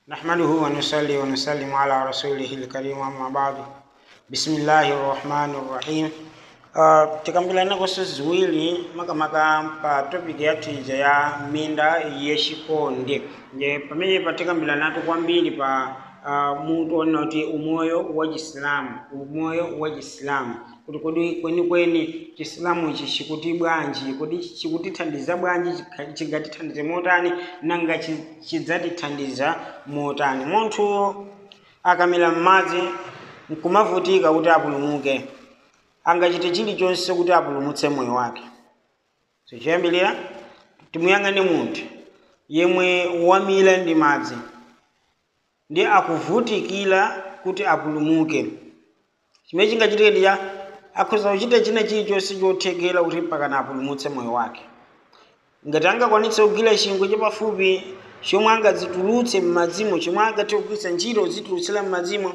نحمده ونصلي ونسلم على رسوله الكريم أما بعد بسم الله الرحمن الرحيم Uh, tikambirana koso ziwiri makamaka pa topic yathu ija ya minda yechikonde nje pamene patikambirana kwambiri pa uh, mutu onena kuti umoyo wa chisilamu umoyo wa chisilamu kuti kodi kwenikweni chisilamu ichi chikuti bwanji kodi chikutithandiza bwanji chikha- chingatithandize motani nanga chi- chidzatithandiza motani munthu akamira m'madzi nkumavutika kuti apulumuke angachite chilichonse kuti apulumutse moyo wake so choyambirira timuyang'ane munthu yemwe wamira ndi madzi ndi akuvutikira kuti apulumuke chimene chingachitike ndicha akhoza kuchita china chilichonse chothekera kuti pakana apulumutse moyo wake ngati angakwanitse kugwira chingwe chapafupi chomwe angadzitulutse m'madzimo chomwe angathe kugwiritsa ntchito zitulutsira m'madzimo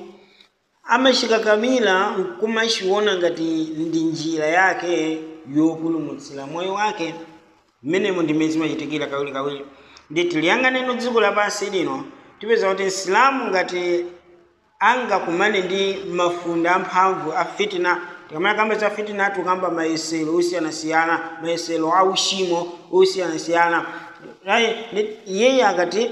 amachikakamira nkumachiona ngati ndi njira yake yopulumutsira moyo wake mmenemo ndimene zimachitikira kawirikawiri ndi tiliyang'aneno dziko lapansi lino tipeza kuti msilamu ngati angakumane ndi mafunde amphamvu a fitina tikamaya kamba za fitina tukamba mayesero osiyanasiyana mayesero a uchimo osiyanasiyana ayi iyeyi akati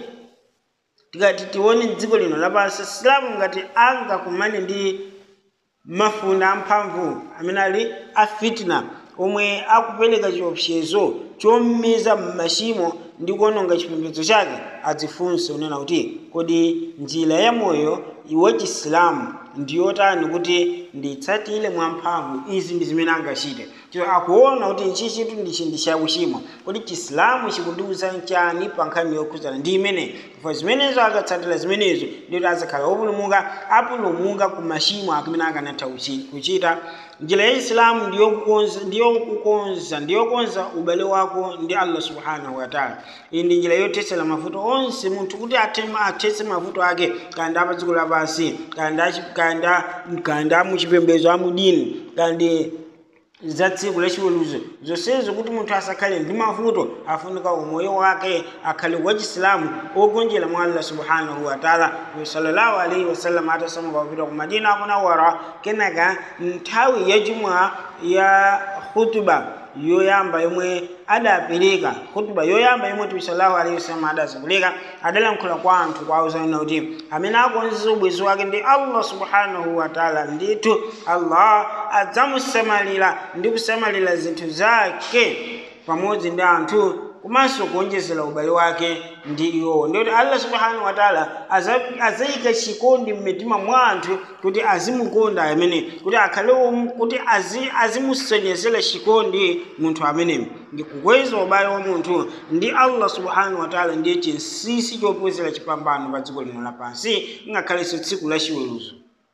tikati tione dziko lino lapansi silamu ngati angakumane ndi mafunde amphamvu amene ali a fitina omwe akupereka chiopsezo chomiza m'machimo ndi kuononga chipembedzo chake adzifunse unena kuti kodi njira ya moyo wa chisilamu ndiyotani kuti nditsatire mwamphamvu izi ndi zimene angachite chito akuona kuti ichi chitu ndichi ndi chakuchimwa kodi chisilamu chikundiwuza chani pa nkhani yokhuzana ndi imene chifukwa zimenezo akatsatira zimenezo ndikuti azakhala opulumuka apulumuka ku machimo akamene akanatha kuchi- kuchita njira ya isilamu ndiyokukonza ndiyokukonza ndiyokonza ubale wako ndi allah subhanahu wataala iyi ndi njira yothetsera mavuto onse munthu kuti athe- athetse mavuto ake kandi apa dziko lapansi kandi achi- kandi a- kandi amuchipembedzo amudini kandi za tsiku lachiweruzo zonsezo kuti munthu asakhale ndi mavuto afunika umoyo wake akhale wa chisilamu ogonjera mwa allah subhanahu wataala sallallahu alaihi wasallam atasamuka kupita ku madina akunawara kenaka nthawi ya jumwa ya khutuba yoyamba yomwe adapereka khutuba yoyamba yomwe tibi sallallahu alaihi wasallam adazipereka adalankhula kwa anthu kwauzanena kuti amene akonzeza ubwezi wake ndi allah subhanahu wataala ndithu allah adzamusamalira ndi kusamalira zinthu zake pamodzi ndi anthu komanso kuonjezera ubale wake ndi iwowo ndikuti allah subhanahu wataala aza- azayika chikondi m'mitima mwa anthu kuti azimukonda amene kuti akhale um- kuti azi- azimusonyezera chikondi munthu ameneyo ndi kukweza ubale wa munthu ndi allah subhanahu wataala ndiye chinsinsi chopezera chipambano pa dziko lino lapansi ngakhalenso tsiku la chiweruzo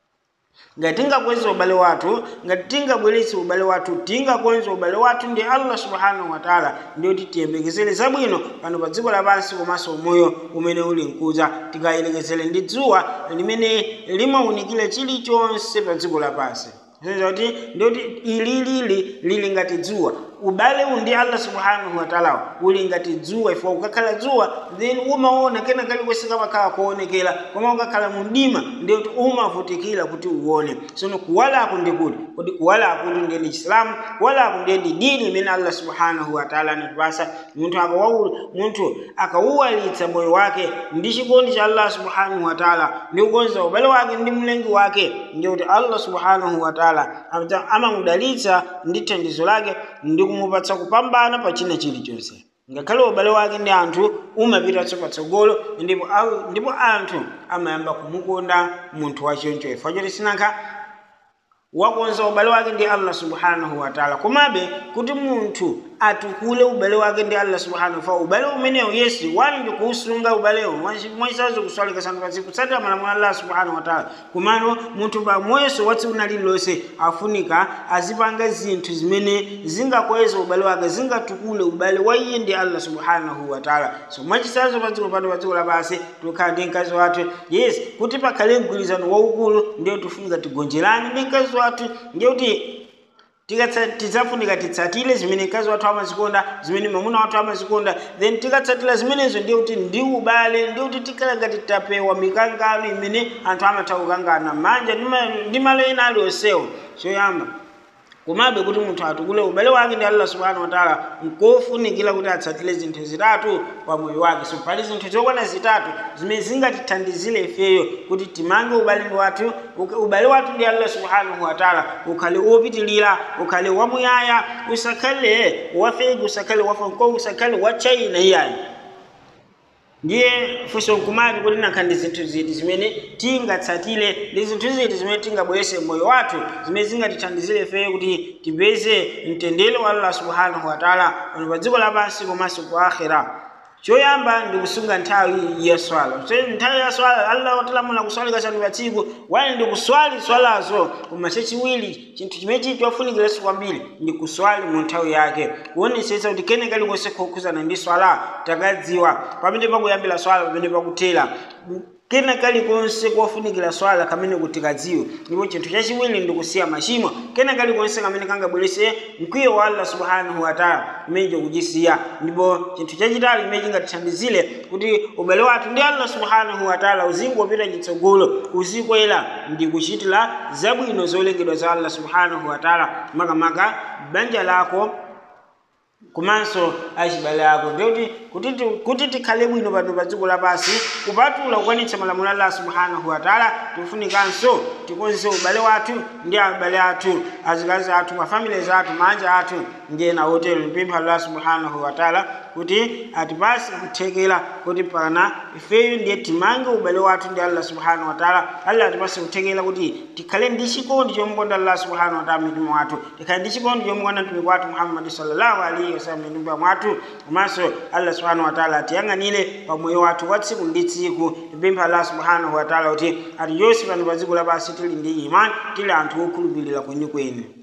ngati tingakweza ubale wathu ngati tingabweretse ubale wathu tingakonza ubale wathu ndi allah subhanahu wataala ndiyoti tiyembekezere zabwino pano pa dziko lapansi komanso umoyo umene uli mkudza tikayelekezere ndi dzuwa limene limawunikira chilichonse pa dziko lapansi Zoniza kuti ndiyoti ililili lili ngati dzuwa ubale uwu ndi allah subhanahu wataala uli ngati dzuwa ifika ukakhala dzuwa then umaona kena kalikonse kamakhala kuonekera koma ukakhala mu mdima ndiyoti umavutikira kuti uone sono kuwalako ndi kuti kodi kuwalako ndi ndiye ndi chisilamu kuwalako ndiye ndi dini imene allah subhanahu wataala anatipasa munthu akawawu munthu akawuwalitsa moyo wake ndi chikondi cha allah subhanahu wataala ndi kukonza ubale wake ndi mlengi wake ndiyoti allah subhanahu wataala amta- amamudalitsa ndi thandizo lake ndi kumupatsa kupambana pa china chilichonse ngakhale ubale wake ndi anthu umapitanso patsogolo ndipo au- ndipo anthu amayamba kumukonda munthu wachoncho chifukwa choti sinankha wakonza ubale wake ndi allah subhanahu wataala komabe kuti munthu atukule ubale wake ndi allah subhanahu fa ubale umenewu yesu wani ndi kuusunga ubalewo mwachisazo kuswalika sanu pasi kutsatira malamulo a allah subhanahu wataala kumano munthu pamoyeso wa tsiku lililonse afunika azipanga zinthu zimene zingakweza ubale wake zingatukule ubale wa iye ndi allah subhanahu wataala so mwachisazo padziko pano pa dziko lapansi tikhala ndi mkazi wathu yes kuti pakhale mgwirizano waukulu ndiyo tifunika tigonjerane ndi mkazi wathu ndiye kuti tikatsa- tidzafunika titsatire zimene mkazi wathu amazikonda zimene mwamuna wathu amazikonda then tikatsatira zimenezo ndiye kuti ndi ubale ndiye kuti tikhala ngati tapewa mikangano imene anthu amatha kukangana m'manja ndi ma- ndi malo ena aliyonsewo choyamba komabe kuti munthu atukule ubale wake ndi allah subhanahu wataala nkofunikira kuti atsatire zinthu zitatu pa moyo wake so pali zinthu zokwana zitatu zimene zingatithandizire ifeyo kuti timange ubale wathu uka- ubale wathu ndi allah subhanahu wataala ukhale wopitilira ukhale wamuyaya usakhale wafegi usakhale wafanko usakhale wachaina iyayi ndiye funso nkumati kuti nakha ndi zinthu ziti zimene tingatsatire ndi zinthu ziti zimene tingabwerese moyo wathu zimene zingatithandizire feyo kuti tipeze mtendere wa allah subhanahu wataala pano pa dziko lapansi komanso ku akhira choyamba ndi kusunga nthawi ya swala so nthawi ya swala allah watilamula kuswali kasanu pa tsiku wani ndi kuswali swalazo koma chachiwiri chinthu chimene chili chofunikiraso kwambiri ndi kuswali mu nthawi yake kuonesetsa kuti kene kalikonse kokhuzana ndi swala takadziwa pamene pakuyambira swala pamene pakuthera kena kalikonse kofunikira swala kamene kuti kadziwe ndipo chinthu chachiwiri ndi kusiya machimo kena kalikonse kamene kangabwerese mkwiyo wa allah subhanahu wataala kumene kuchisiya ndipo chinthu chachitatu chimene chingatithandizire kuti ubale wathu ndi allah subhanahu wataala uzingopita chitsogolo uzikwera ndi kuchitira zabwino zolengedwa za allah subhanahu wataala makamaka banja lako komanso achibale ako ndikuti kuti ti- kuti tikhale bwino pano pa dziko lapansi kupatula kukwanitsa malamulo a allah subhanahu wataala tifunikanso tikonze ubale wathu ndi abale athu azikazi athu mafamilies athu manja athu ndi ena otero mpempha allah subhanahu wataala kuti atipase kuthekera kuti pana ifeyo ndiye timange ubale wathu ndi allah subhanahu wataala allah atipase kuthekera kuti tikhale ndi chikondi chomukonda allah subhanahu wataala mmitima mwathu tikhale ndi chikondi chomukonda mtumiki wathu muhammadi sallallahu alaihi wasallam mmitima mwathu komanso allah subhanahu wataala atiyang'anire pa moyo wathu wa tsiku ndi tsiku tipempha allah subhanahu wataala kuti atiyonse pano pa dziko lapansi tili ndi imani tili anthu okhulupirira kwenikweni